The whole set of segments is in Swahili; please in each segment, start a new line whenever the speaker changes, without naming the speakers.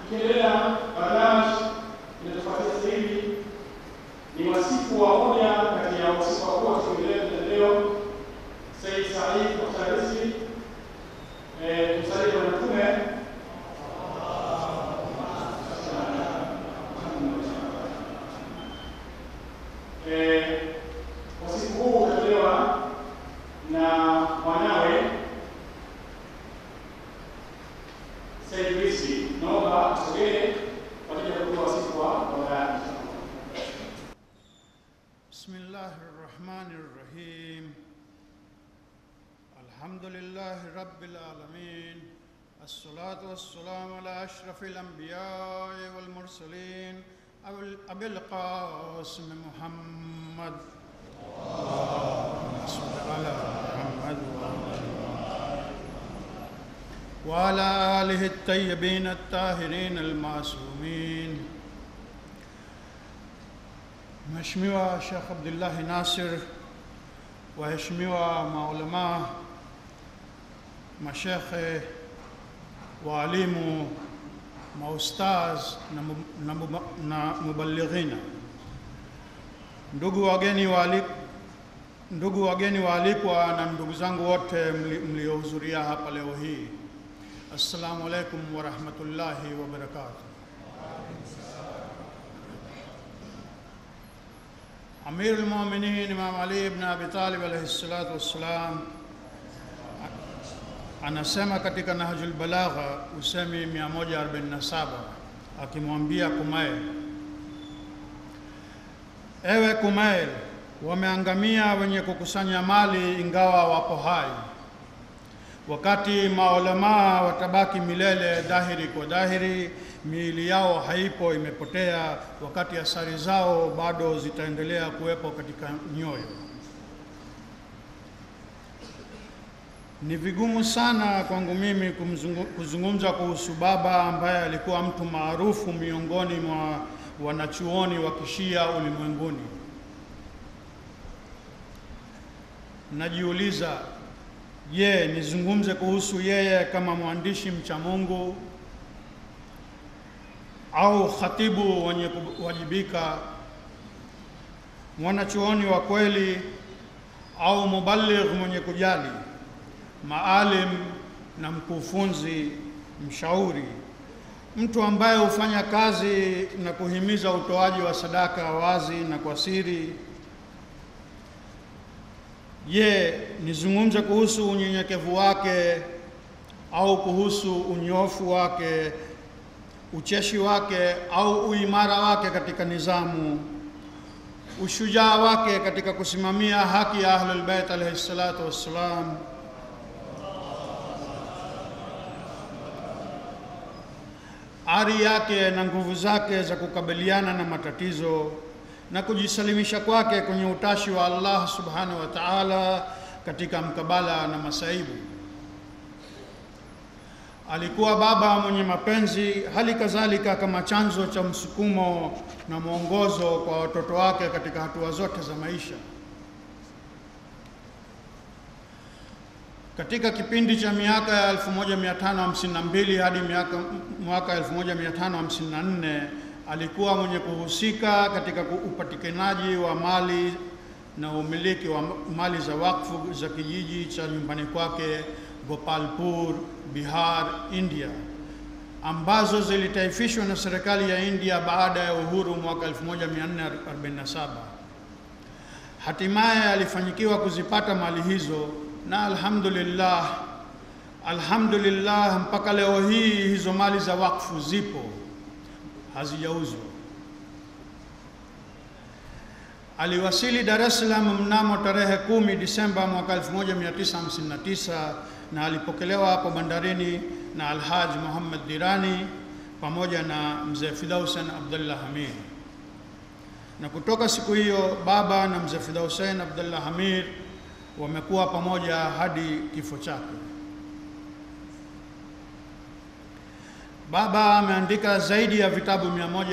Tukiendelea barnamij inachofuatia sasa hivi ni wasifu wa moja kati ya wasifu wakuu wa Kiingereza leo Said Said Mukhtarisi eh, msali wa Mtume eh, wasifu huu utatolewa na mwanawe Said Risi. Naomba asogee kwa ajili ya kutoa wasifu wa baba yake.
بسم الله الرحمن الرحيم الحمد لله رب العالمين الصلاة والسلام على أشرف الأنبياء والمرسلين أبي أبي القاسم محمد اللهم صل على محمد وعلى آله الطيبين الطاهرين المعصومين Mheshimiwa Sheikh Abdullahi Nasir, waheshimiwa maulamaa, mashekhe, waalimu, maustaz na, mu- na, mu- na mubalighina, ndugu wageni waalik, ndugu wageni waalikwa na ndugu zangu wote mli- mliohudhuria hapa leo hii, assalamu alaikum warahmatullahi wabarakatuh. Amir al-Mu'minin Imam Ali ibn Abi Talib alayhi salatu wassalam anasema katika Nahjul Balagha usemi 147 akimwambia Kumail, ewe Kumail, wameangamia wenye kukusanya mali ingawa wapo hai, wakati maulamaa watabaki milele dhahiri kwa dhahiri, miili yao haipo, imepotea, wakati asari zao bado zitaendelea kuwepo katika nyoyo. Ni vigumu sana kwangu mimi kumzungu, kuzungumza kuhusu baba ambaye alikuwa mtu maarufu miongoni mwa wanachuoni wa kishia ulimwenguni. Najiuliza, je, nizungumze kuhusu yeye kama mwandishi mcha Mungu au khatibu mwenye kuwajibika, mwanachuoni wa kweli au mubaligh mwenye kujali, maalim na mkufunzi, mshauri, mtu ambaye hufanya kazi na kuhimiza utoaji wa sadaka wazi na kwa siri. Je, nizungumze kuhusu unyenyekevu wake au kuhusu unyofu wake, ucheshi wake au uimara wake katika nizamu, ushujaa wake katika kusimamia haki ya Ahlul Bait alayhi salatu wassalam, ari yake na nguvu zake za kukabiliana na matatizo na kujisalimisha kwake kwenye utashi wa Allah subhanahu wa ta'ala katika mkabala na masaibu. Alikuwa baba mwenye mapenzi, hali kadhalika kama chanzo cha msukumo na mwongozo kwa watoto wake katika hatua zote za maisha. Katika kipindi cha miaka ya 1552 hadi miaka mwaka 1554 alikuwa mwenye kuhusika katika upatikanaji wa mali na umiliki wa mali za wakfu za kijiji cha nyumbani kwake Gopalpur, Bihar, India, ambazo zilitaifishwa na serikali ya India baada ya uhuru mwaka 1447. Hatimaye alifanyikiwa kuzipata mali hizo na alhamdulillah, alhamdulillah, mpaka leo hii hizo mali za wakfu zipo, hazijauzwa. Aliwasili Dar es Salaam mnamo tarehe 10 Disemba mwaka 1959 na alipokelewa hapo bandarini na Alhaji Muhammad Dirani pamoja na mzee Fidausen Abdullah Hamid. Na kutoka siku hiyo baba na mzee Fidausen Abdullah Hamid wamekuwa pamoja hadi kifo chake. Baba ameandika zaidi ya vitabu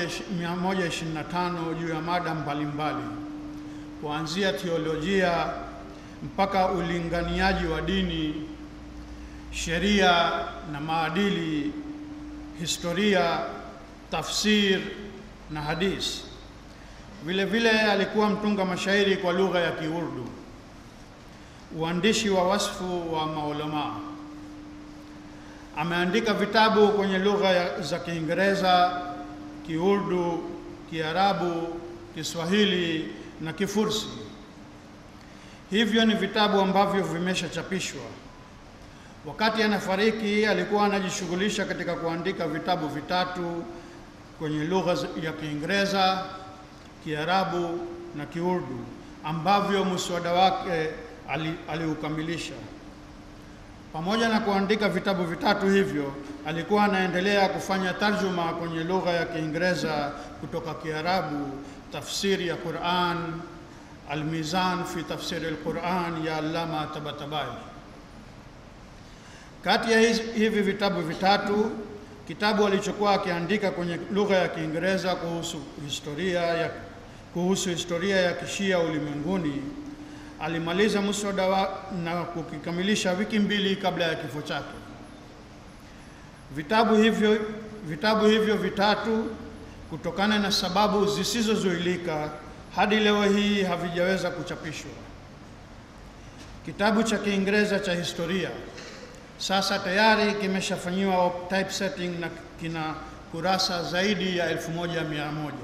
125 juu ya mada mbalimbali kuanzia teolojia mpaka ulinganiaji wa dini, sheria na maadili, historia, tafsir na hadis. Vile vile alikuwa mtunga mashairi kwa lugha ya Kiurdu, uandishi wa wasfu wa maulamaa. Ameandika vitabu kwenye lugha za Kiingereza, Kiurdu, Kiarabu, Kiswahili na Kifursi. Hivyo ni vitabu ambavyo vimeshachapishwa. Wakati anafariki alikuwa anajishughulisha katika kuandika vitabu vitatu kwenye lugha ya Kiingereza, Kiarabu na Kiurdu ambavyo muswada wake aliukamilisha. Ali pamoja na kuandika vitabu vitatu hivyo, alikuwa anaendelea kufanya tarjuma kwenye lugha ya Kiingereza kutoka Kiarabu, tafsiri ya Quran, Almizan fi tafsiri alquran ya Allama Tabatabai. Kati ya hivi vitabu vitatu, kitabu alichokuwa akiandika kwenye lugha ya Kiingereza kuhusu historia ya, kuhusu historia ya kishia ulimwenguni alimaliza muswada wa, na kukikamilisha wiki mbili kabla ya kifo chake. Vitabu hivyo, vitabu hivyo vitatu kutokana na sababu zisizozuilika hadi leo hii havijaweza kuchapishwa. Kitabu cha Kiingereza cha historia sasa tayari kimeshafanyiwa typesetting na kina kurasa zaidi ya elfu moja mia moja.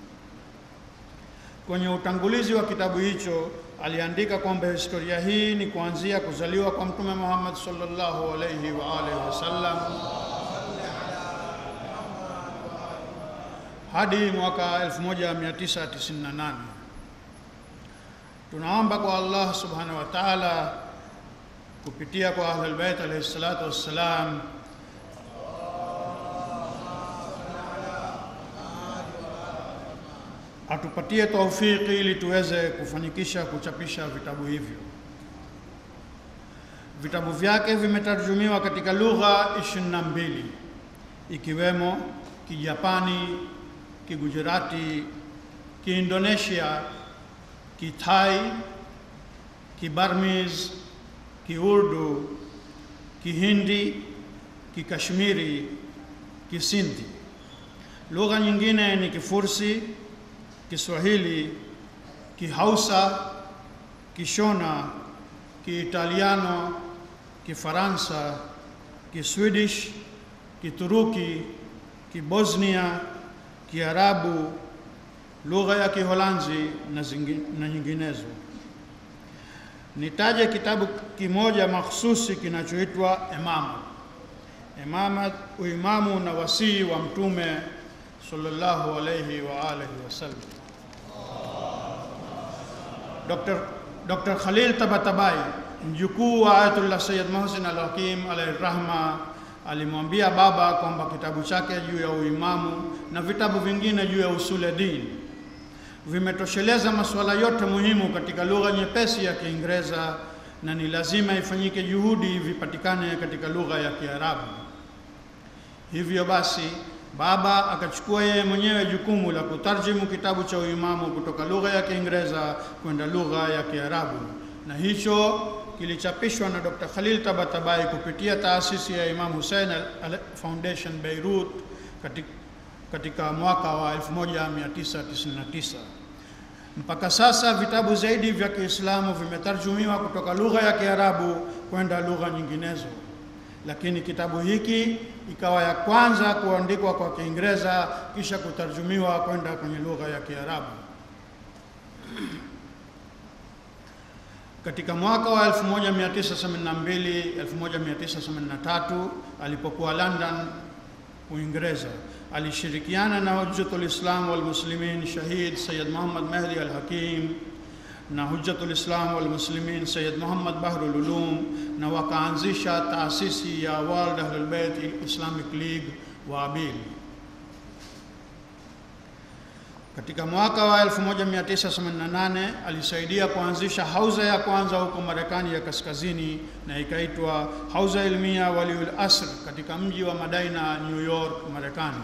Kwenye utangulizi wa kitabu hicho aliandika kwamba historia hii ni kuanzia kuzaliwa kwa Mtume Muhammad sallallahu alayhi wa alihi wasallam hadi mwaka 1998. Tunaomba kwa Allah subhanahu wa ta'ala kupitia kwa Ahlul Bait alayhi salatu wassalam atupatie taufiki ili tuweze kufanikisha kuchapisha vitabu hivyo. Vitabu vyake vimetarjumiwa katika lugha 22 ikiwemo Kijapani, Kigujarati, Kiindonesia, Kitai, Kibarmiz, Kiurdu, Kihindi, Kikashmiri, Kisindhi. Lugha nyingine ni Kifursi, Kiswahili, Kihausa, Kishona, Kiitaliano, Kifaransa, Kiswedish, Kituruki, Kibosnia, Kiarabu, lugha ya Kiholanzi na, zingi, na nyinginezo. Nitaje kitabu kimoja mahsusi kinachoitwa Imama. Imama, uimamu na wasii wa Mtume sallallahu alayhi wa alihi wasallam. Dr. Dr. Khalil Tabatabai mjukuu wa Ayatullah Sayyid Muhsin al-Hakim alayhi rahma alimwambia baba kwamba kitabu chake juu ya uimamu na vitabu vingine juu ya usule dini vimetosheleza masuala yote muhimu katika lugha nyepesi ya Kiingereza na ni lazima ifanyike juhudi vipatikane katika lugha ya Kiarabu. Hivyo basi baba akachukua yeye mwenyewe jukumu la kutarjimu kitabu cha uimamu kutoka lugha ya Kiingereza kwenda lugha ya Kiarabu, na hicho kilichapishwa na Dr. Khalil Tabatabai kupitia taasisi ya Imam Hussein Foundation Beirut katika, katika mwaka wa 1999. Mpaka sasa vitabu zaidi vya Kiislamu vimetarjumiwa kutoka lugha ya Kiarabu kwenda lugha nyinginezo, lakini kitabu hiki ikawa ya kwanza kuandikwa kwa Kiingereza kisha kutarjumiwa kwenda kwenye lugha ya Kiarabu. Katika mwaka wa 1982 1983 alipokuwa London, Uingereza, alishirikiana na Hujjatul Islam wal Muslimin Shahid Sayyid Muhammad Mahdi al Hakim na Hujjatul Islam wal Muslimin Sayyid Muhammad Bahrul Ulum na wakaanzisha taasisi ya World Ahlul Bayt Islamic League wa Abil. Katika mwaka wa 1988 alisaidia kuanzisha hauza ya kwanza huko Marekani ya Kaskazini na ikaitwa Hauza Ilmia Waliul Asr katika mji wa Madaina, New York, Marekani.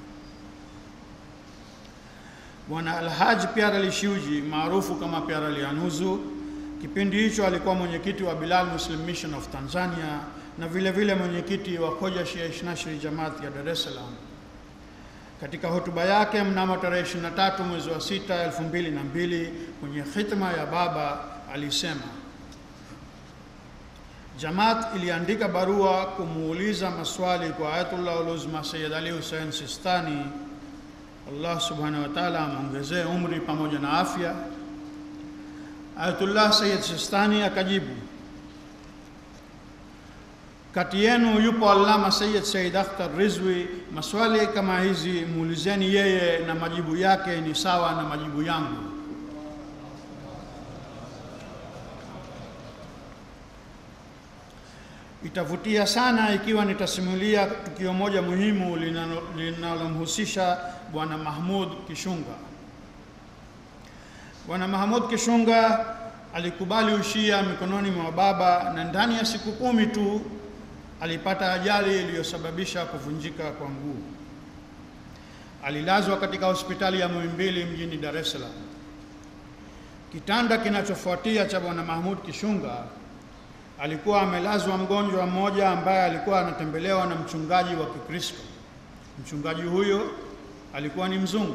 Bwana Alhaji Pyara Ali Shiuji maarufu kama Pyara Ali Anuzu, kipindi hicho alikuwa mwenyekiti wa Bilal Muslim Mission of Tanzania na vile vile mwenyekiti wa Koja Shia Ishnashri Jamaat ya Dar es Salaam. Katika hotuba yake mnamo tarehe 23 mwezi wa 6 2002 kwenye khitma ya Baba alisema, Jamaat iliandika barua kumuuliza maswali kwa Ayatullah Uluzma Sayyid Ali Hussein Sistani, Allah subhanahu wa ta'ala amwongezee umri pamoja na afya. Ayatullah Sayyid Sistani akajibu, kati yenu yupo Allama Sayyid Said Akhtar Rizwi. Maswali kama hizi muulizeni yeye, na majibu yake ni sawa na majibu yangu. Itavutia sana ikiwa nitasimulia tukio moja muhimu linalomhusisha Bwana Mahmud Kishunga. Bwana Mahmud Kishunga alikubali ushia mikononi mwa baba na ndani ya siku kumi tu alipata ajali iliyosababisha kuvunjika kwa mguu. Alilazwa katika hospitali ya Muhimbili mjini Dar es Salaam. Kitanda kinachofuatia cha Bwana Mahmud Kishunga alikuwa amelazwa mgonjwa mmoja ambaye alikuwa anatembelewa na mchungaji wa Kikristo. Mchungaji huyo alikuwa ni mzungu.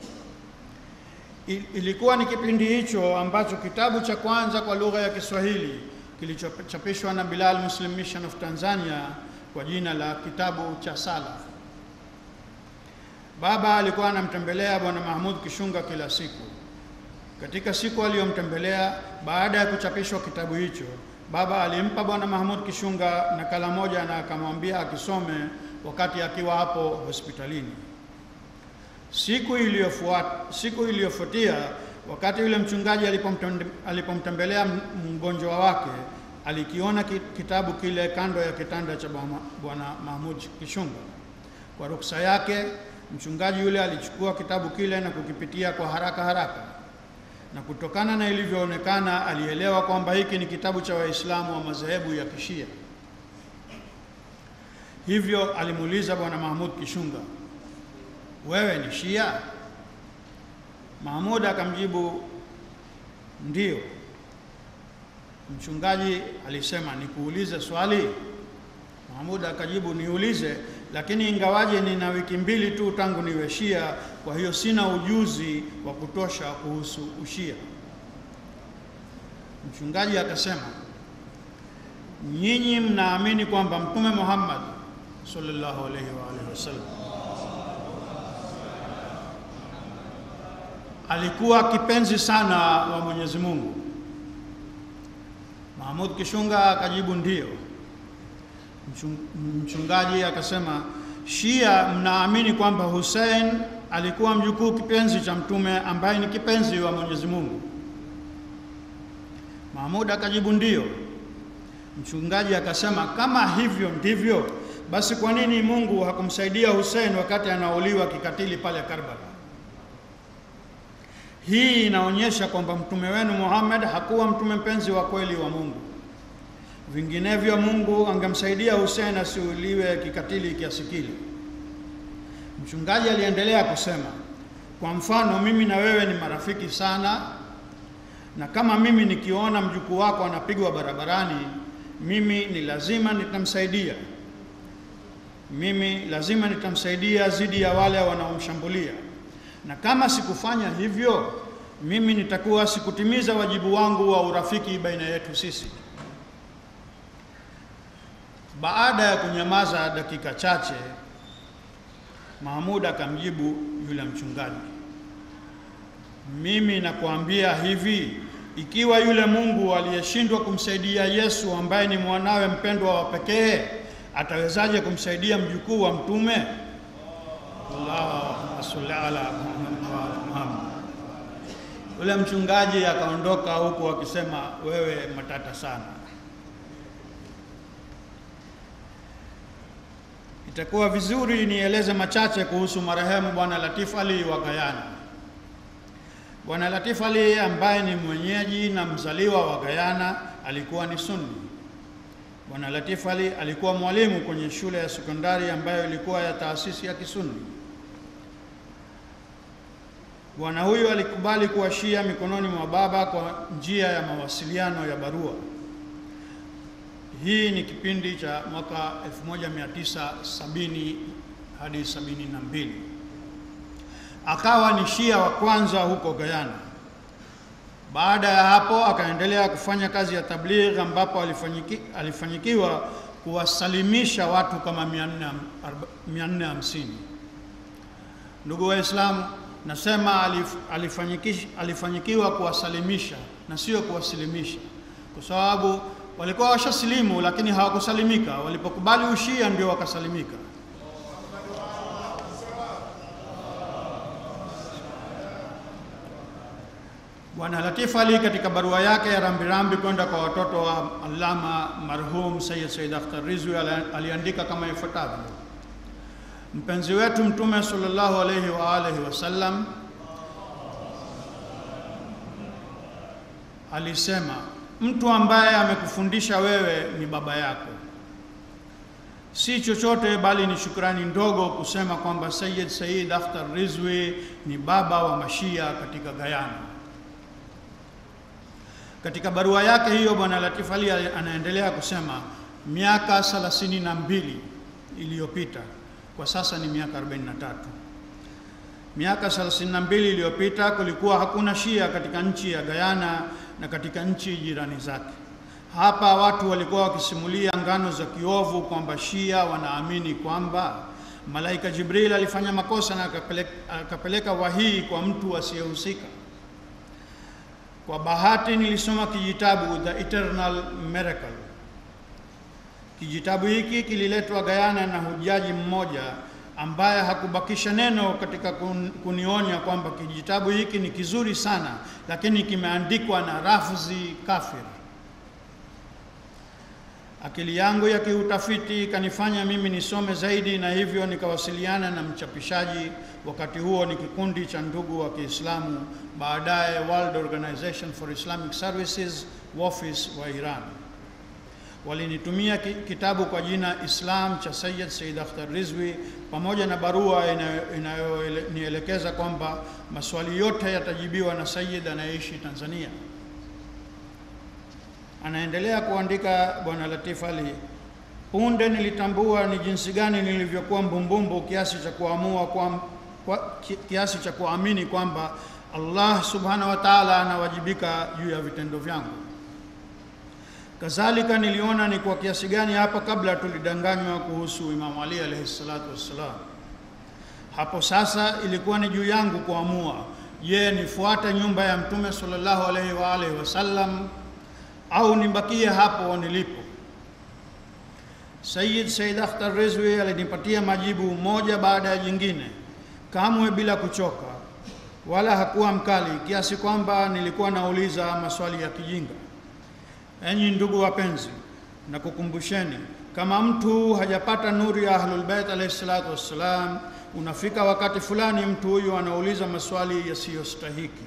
Ilikuwa ni kipindi hicho ambacho kitabu cha kwanza kwa lugha ya Kiswahili kilichochapishwa na Bilal Muslim Mission of Tanzania kwa jina la kitabu cha Sala. Baba alikuwa anamtembelea Bwana Mahmud Kishunga kila siku. Katika siku aliyomtembelea baada ya kuchapishwa kitabu hicho, baba alimpa Bwana Mahmud Kishunga nakala moja na akamwambia akisome wakati akiwa hapo hospitalini. Siku iliyofuata, siku iliyofuatia wakati yule mchungaji alipomtembelea mgonjwa wake, alikiona kitabu kile kando ya kitanda cha Bwana Mahmud Kishunga. Kwa ruksa yake, mchungaji yule alichukua kitabu kile na kukipitia kwa haraka haraka, na kutokana na ilivyoonekana, alielewa kwamba hiki ni kitabu cha Waislamu wa madhehebu ya Kishia. Hivyo alimuuliza Bwana Mahmud Kishunga, wewe ni Shia? Mahmud akamjibu ndio. Mchungaji alisema nikuulize swali? Mahmud akajibu niulize, lakini ingawaje nina wiki mbili tu tangu niwe Shia, kwa hiyo sina ujuzi wa kutosha kuhusu ushia. Mchungaji akasema, nyinyi mnaamini kwamba Mtume Muhammad sallallahu alaihi wa alihi wasallam alikuwa kipenzi sana wa Mwenyezi Mungu? Mahmud Kishunga akajibu ndio. Mchungaji akasema, Shia mnaamini kwamba Hussein alikuwa mjukuu kipenzi cha mtume ambaye ni kipenzi wa Mwenyezi Mungu? Mahmud akajibu ndio. Mchungaji akasema, kama hivyo ndivyo, basi kwa nini Mungu hakumsaidia Hussein wakati anauliwa kikatili pale Karbala? Hii inaonyesha kwamba mtume wenu Muhammad hakuwa mtume mpenzi wa kweli wa Mungu. Vinginevyo Mungu angemsaidia Hussein asiuliwe kikatili kiasi kile. Mchungaji aliendelea kusema, kwa mfano, mimi na wewe ni marafiki sana, na kama mimi nikiona mjukuu wako anapigwa barabarani, mimi ni lazima nitamsaidia. Mimi lazima nitamsaidia dhidi ya wale wanaomshambulia na kama sikufanya hivyo, mimi nitakuwa sikutimiza wajibu wangu wa urafiki baina yetu sisi. Baada ya kunyamaza dakika chache, Mahmud akamjibu yule mchungaji, mimi nakuambia hivi, ikiwa yule Mungu aliyeshindwa kumsaidia Yesu ambaye ni mwanawe mpendwa wa pekee, atawezaje kumsaidia mjukuu wa mtume? Allahumma salli ala Muhammad. Yule mchungaji akaondoka huku akisema, wewe matata sana. Itakuwa vizuri nieleze machache kuhusu marehemu Bwana Latif Ali wa Gayana. Bwana Latif Ali ambaye ni mwenyeji na mzaliwa wa Gayana alikuwa ni Sunni. Bwana Latif Ali alikuwa mwalimu kwenye shule ya sekondari ambayo ilikuwa ya taasisi ya Kisunni. Bwana huyu alikubali kuwa Shia mikononi mwa baba kwa njia ya mawasiliano ya barua. Hii ni kipindi cha mwaka 1970 hadi 72. akawa ni Shia wa kwanza huko Guyana. Baada ya hapo akaendelea kufanya kazi ya tabligh ambapo alifanyiki, alifanyikiwa kuwasalimisha watu kama 450. Ndugu Waislamu, nasema alif, alifanyikish, alifanyikiwa kuwasalimisha na sio kuwasilimisha, kwa sababu walikuwa washasilimu lakini hawakusalimika. Walipokubali ushia ndio wakasalimika. Bwana Latif Ali katika barua yake ya rambirambi kwenda kwa watoto wa Allama marhum Sayyid Said Akhtar Rizwi aliandika kama ifuatavyo: mpenzi wetu Mtume sallallahu alayhi wa alihi wasallam alisema, mtu ambaye amekufundisha wewe ni baba yako. Si chochote bali ni shukrani ndogo kusema kwamba Sayyid Said Akhtar Rizwi ni baba wa mashia katika Guyana. Katika barua yake hiyo Bwana Latif Ali anaendelea kusema miaka 32 iliyopita, kwa sasa ni miaka 43. Miaka 32 iliyopita kulikuwa hakuna Shia katika nchi ya Guyana na katika nchi jirani zake. Hapa watu walikuwa wakisimulia ngano za kiovu kwamba Shia wanaamini kwamba malaika Jibril alifanya makosa na akapeleka, akapeleka wahii kwa mtu asiyehusika. Kwa bahati nilisoma kijitabu The Eternal Miracle. Kijitabu hiki kililetwa Guyana na hujaji mmoja ambaye hakubakisha neno katika kun, kunionya kwamba kijitabu hiki ni kizuri sana, lakini kimeandikwa na rafzi kafir. Akili yangu ya kiutafiti ikanifanya mimi nisome zaidi, na hivyo nikawasiliana na mchapishaji. Wakati huo ni kikundi cha ndugu wa Kiislamu, baadaye World Organization for Islamic Services WOFIS wa Iran. Walinitumia kitabu kwa jina Islam cha Sayyid Said Akhtar Rizwi pamoja na barua inayonielekeza kwamba maswali yote yatajibiwa na Sayyid anayeishi Tanzania. Anaendelea kuandika Bwana Latif Ali, punde nilitambua ni jinsi gani nilivyokuwa mbumbumbu kiasi cha kuamua kwa, kwa, kiasi cha kuamini kwamba Allah subhanahu wa ta'ala anawajibika juu ya vitendo vyangu. Kadhalika niliona ni kwa kiasi gani hapa kabla tulidanganywa kuhusu Imamu Ali alayhi salatu wassalam. Hapo sasa ilikuwa ni juu yangu kuamua, je, nifuate nyumba ya Mtume sallallahu alaihi wa alihi wasallam au nibakie hapo nilipo. Sayyid Said Akhtar Rizwi alinipatia majibu moja baada ya jingine, kamwe bila kuchoka, wala hakuwa mkali kiasi kwamba nilikuwa nauliza maswali ya kijinga. Enyi ndugu wapenzi, na kukumbusheni, kama mtu hajapata nuru ya Ahlul Bait alayhi salatu wassalam, unafika wakati fulani mtu huyu anauliza maswali yasiyostahiki.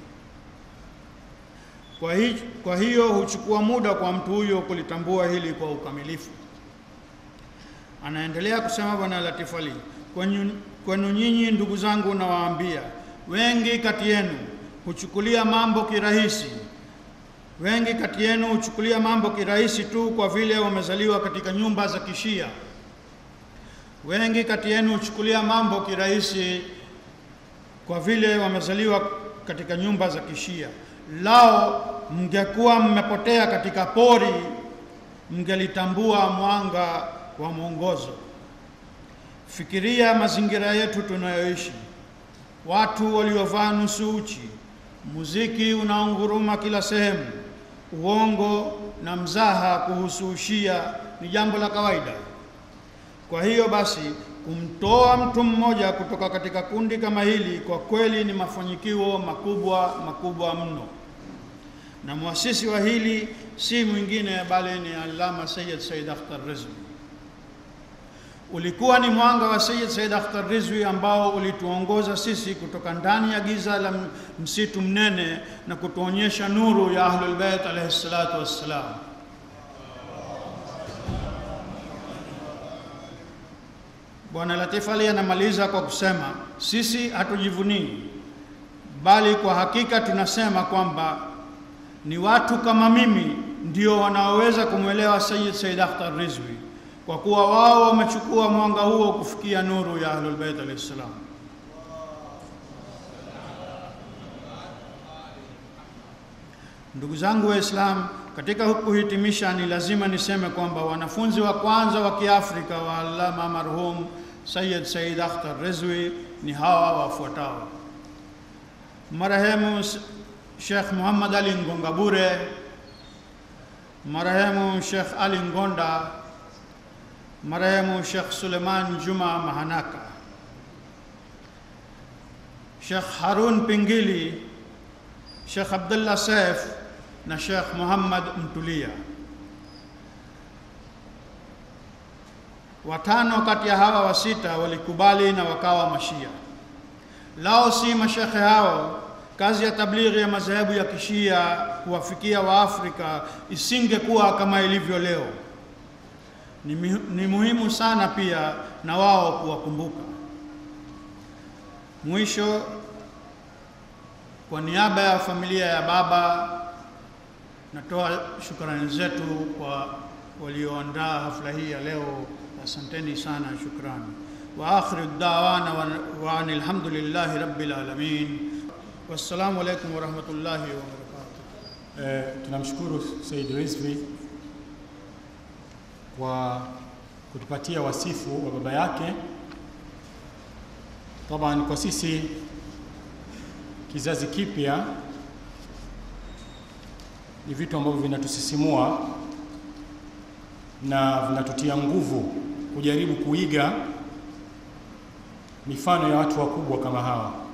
Kwa, hi, kwa hiyo huchukua muda kwa mtu huyo kulitambua hili kwa ukamilifu. Anaendelea kusema Bwana Latif Ali, kwenu nyinyi ndugu zangu nawaambia, wengi kati yenu huchukulia mambo kirahisi wengi kati yenu huchukulia mambo kirahisi tu kwa vile wamezaliwa katika nyumba za Kishia. Wengi kati yenu huchukulia mambo kirahisi kwa vile wamezaliwa katika nyumba za Kishia. Lao mngekuwa mmepotea katika pori, mngelitambua mwanga wa mwongozo. Fikiria mazingira yetu tunayoishi, watu waliovaa nusu uchi, muziki unaonguruma kila sehemu, uongo na mzaha kuhusu ushia ni jambo la kawaida. Kwa hiyo basi, kumtoa mtu mmoja kutoka katika kundi kama hili kwa kweli ni mafanikio makubwa makubwa mno, na muasisi wa hili si mwingine bali ni Allama Sayyid Said Akhtar Rizvi. Ulikuwa ni mwanga wa Sayyid Said Akhtar Rizvi ambao ulituongoza sisi kutoka ndani ya giza la msitu mnene na kutuonyesha nuru ya Ahlul Bait alayhi salatu wassalam. Bwana Latif Ali anamaliza kwa kusema, sisi hatujivunii, bali kwa hakika tunasema kwamba ni watu kama mimi ndio wanaoweza kumwelewa Sayyid Said Akhtar Rizvi kwa kuwa wao wamechukua mwanga huo kufikia nuru ya Ahlul Bait alayhi salam. Ndugu zangu Waislamu, katika kuhitimisha, ni lazima niseme kwamba wanafunzi wa kwanza wa Kiafrika wa Allama marhum Sayyid Said Akhtar Rizwi ni hawa wafuatao: marehemu Sheikh Muhammad Ali Ngonga Bure, marehemu Sheikh Ali Ngonda, marehemu Sheikh Suleiman Juma Mahanaka, Sheikh Harun Pingili, Sheikh Abdullah Saif na Sheikh Muhammad Mtulia. Watano kati ya hawa wasita walikubali na wakawa mashia. Lao si mashekhe hao, kazi ya tablighi ya madhehebu ya kishia kuwafikia Waafrika isingekuwa kama ilivyo leo. Ni, ni muhimu sana pia na wao kuwakumbuka. Mwisho, kwa niaba ya familia ya baba natoa shukrani zetu kwa walioandaa hafla hii ya leo. Asanteni sana, shukrani. Wa akhiru da'wana wa anil hamdulillahi rabbil alamin. Wassalamu alaikum wa rahmatullahi wa barakatuh.
Eh, tunamshukuru Said Rizvi kwa kutupatia wasifu wa baba yake. Taban, kwa sisi kizazi kipya ni vitu ambavyo vinatusisimua na vinatutia nguvu kujaribu kuiga mifano ya watu wakubwa kama hawa.